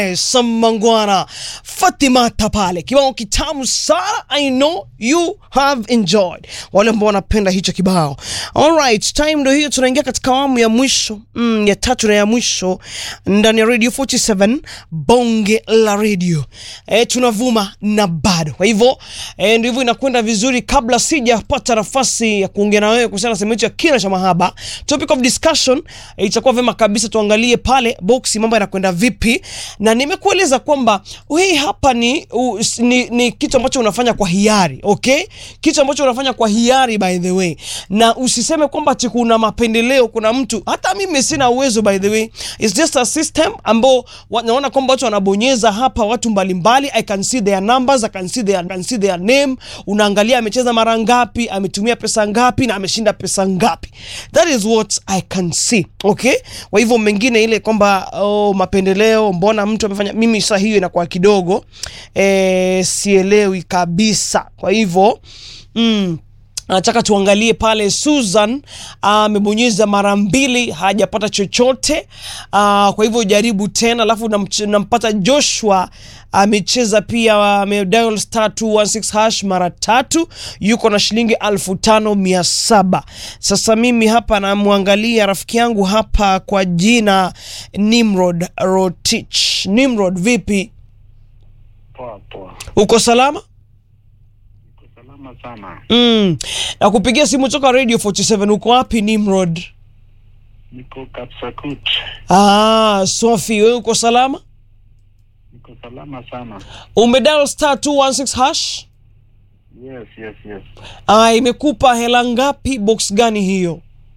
Samangwana Fatima Tapale, kibao kitamu sana. I know you have enjoyed, wale ambao wanapenda hicho kibao. Alright, time ndio hiyo, tunaingia katika awamu ya mwisho mm, ya tatu na ya mwisho ndani ya Radio 47 bonge la radio. E, tunavuma na bado, kwa hivyo e, ndio hivyo inakwenda vizuri. Kabla sijapata nafasi ya kuongea na wewe kuhusiana na sehemu ya kina cha mahaba, topic of discussion e, itakuwa vema kabisa tuangalie pale box mambo yanakwenda vipi, na nimekueleza kwamba hii hapa ni, u, ni, ni kitu ambacho unafanya kwa hiari okay, kitu ambacho unafanya kwa hiari by the way, na usiseme kwamba ati kuna mapendeleo, kuna mtu hata mimi sina uwezo by the way, it's just a system ambao wa- naona kwamba watu wanabonyeza hapa, watu mbalimbali, I can see their numbers, I can see their, I can see their name. Unaangalia amecheza mara ngapi, ametumia pesa ngapi na ameshinda pesa ngapi. That is what I can see okay. Kwa hivyo mengine ile kwamba oh, mapendeleo, mbona mtu amefanya, mimi saa hiyo inakuwa kidogo eh, sielewi kabisa. Kwa hivyo mm, nataka tuangalie pale. Susan amebonyeza mara mbili hajapata chochote. Ah, kwa hivyo jaribu tena, alafu namch- nampata Joshua amecheza pia, amedial star 216 hash mara tatu, yuko na shilingi alfu tano mia saba. Sasa mimi hapa namwangalia rafiki yangu hapa kwa jina Nimrod Rotich. Nimrod, vipi, Poa poa, uko salama? niko salama sana. Mm. Na kupigia simu toka Radio 47 uko wapi Nimrod? Niko Kapsakut, Ah, Sofi, wewe uko salama? niko salama sana. Umedial star 216 hash? Yes, yes, yes. Ah, imekupa hela ngapi? Box gani hiyo?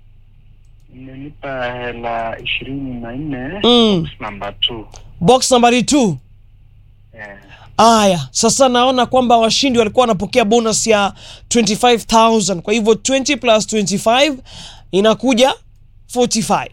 Imenipa hela ishirini na nne Mm. namba two. Box nambari 2. Eh, Aya, sasa naona kwamba washindi walikuwa wanapokea bonus ya 25000 kwa hivyo 20 plus 25 inakuja 45.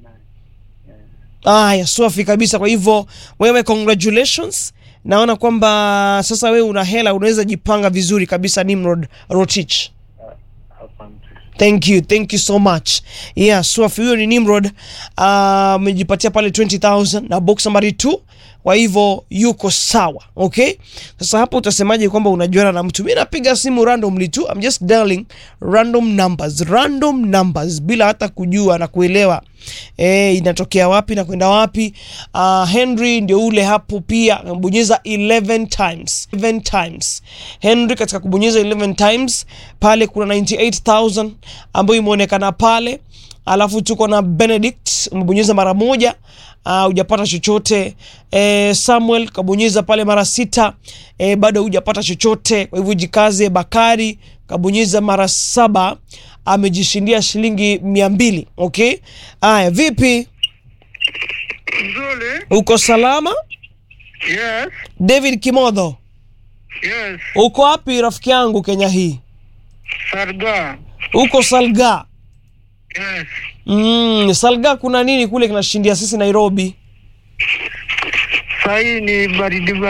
49. Aya, safi kabisa. Kwa hivyo wewe, congratulations. Naona kwamba sasa wewe una hela, unaweza jipanga vizuri kabisa. Nimrod Rotich, Asante. thank you, thank you so much. Yeah, safi. Huyo ni Nimrod amejipatia pale 20000 na box nambari 2 kwa hivyo yuko sawa okay. Sasa hapo utasemaje kwamba unajuana na mtu? Mi napiga simu randomly tu, I'm just dialing random numbers, random numbers bila hata kujua na kuelewa eh, inatokea wapi na kwenda wapi. Uh, Henry ndio ule hapo pia amebonyeza 11 times 11 times. Henry katika kubonyeza 11 times pale kuna 98000 ambayo imeonekana pale alafu tuko na Benedict umebonyeza mara moja uh, hujapata chochote eh, Samuel kabonyeza pale mara sita eh, bado hujapata chochote. Kwa hivyo jikaze. Bakari kabonyeza mara saba amejishindia shilingi mia mbili. Okay, aya, vipi, Nzuri. uko salama? Yes, David Kimodho, yes. uko wapi rafiki yangu Kenya hii? Sarga. Uko Salga? Yes. Mm, Salga kuna nini kule kinashindia sisi Nairobi? Sahii ni baridi